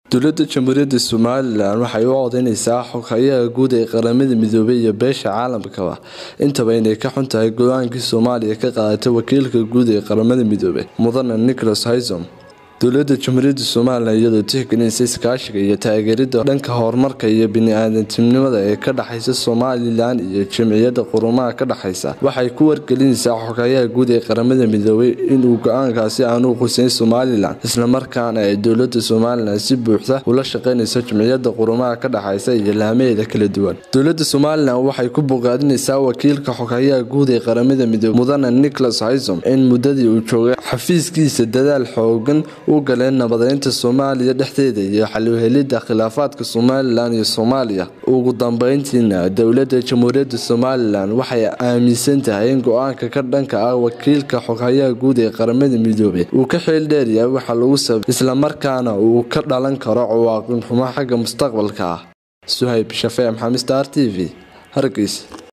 dowladda jamhuuriyadda somalilan waxay u codeyneysaa xoghayaha guud ee qaramada midoobay iyo beesha caalamkaba intaba inay ka xun tahay go-aankii soomaaliya ka qaadatay wakiilka guud ee qaramada midoobay mudane nicholas hysom dowladda jamhuuriyadda somalilan iyadoo tixgelinaysa iskaashiga iyo taageerida dhanka horumarka iyo bini-aadantinimada ee ka dhexeysa somalilan iyo jamciyadda qurumaha ka dhexeysa waxay ku wargelinaysaa xoghayaha guud ee qaramada midoobay inuu go-aankaasi aanu quseyn somalilan islamarkaana ay dowlada somalilan si buuxda ula shaqeynayso jamciyadda qurumaha ka dhexeysa iyo laamaheeda kala duwan dowlada somalilan waxay ku bogaadinaysaa wakiilka xoghayaha guud ee qaramada midoobey mudane nicholas hysom in muddadii uu joogay xafiiskiisa dadaal xoogan u galeen nabadeynta soomaaliya dhexdeeda iyo xalwhelida khilaafaadka somalilan iyo soomaaliya ugu dambeyntiina dowlada jamhuuriyadda somalilan waxay aaminsan tahay in go-aanka ka dhanka ah wakiilka xoghayaha guud ee qaramada midoobey uu ka xeel dheeryahay waxa lagu sabay islamarkaana uu ka dhalan karo cawaaqin xumo xagga mustaqbalka ah suhayb shafee maxamed star t v hargeysa